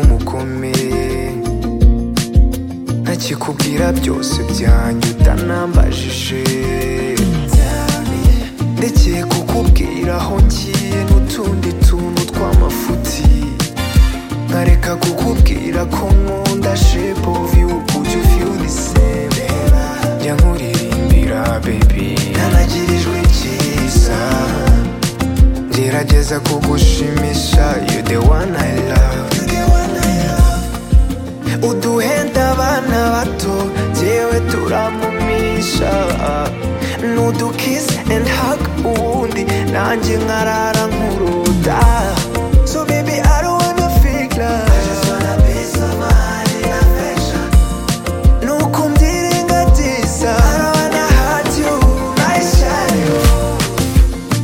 bikomeye ntakikubwira byose byanjye utanambajije ndekeye kukubwira aho ngiye n'utundi tuntu tw'amafuti nkareka kukubwira ko nkunda shepu viyu ujya ufiyu diseme njya nkuririmbira bebi nanagirijwe icyiza ngerageza kugushimisha you the one I love uduhenda abana bato yewe turamumisha nudukiss and hug ubundi nanjye nkarara nkuruda so baby I don't wanna fake love Nuko mbyirengagiza. I don't wanna hurt you, my shadow.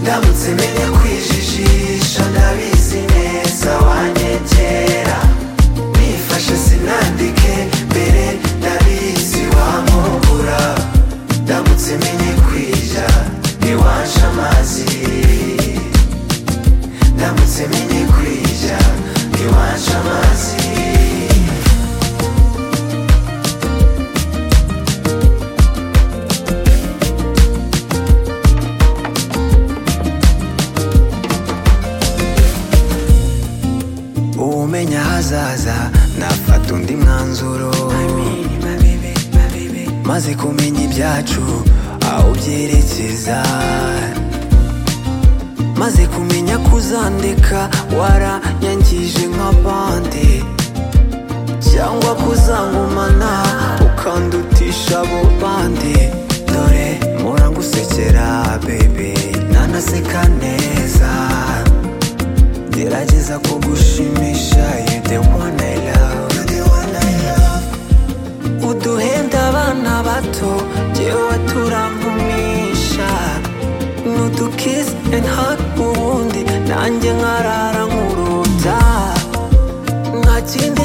ndamutse menya kwijijisha ndabizi neza wanyegera nifashe sinandike mbere ndabizi wankubura ndamutse menye kwija ntiwansha amazi ndamutse menye kwija ntiwansha amazi umenya ahazaza nafata undi mwanzuro maze kumenya ibyacu aho byerekeza maze kumenya ko uzandeka waranyangije nka bande cyangwa kuzangumana ukandutisha abo bande dore murangusekera bebe nanaseka neza gerageza kugushimisha you the one I love uduhenda abana bato jewe turankumisha nudukiss and hug ubundi nanjye nkarara nkuruta nta kindi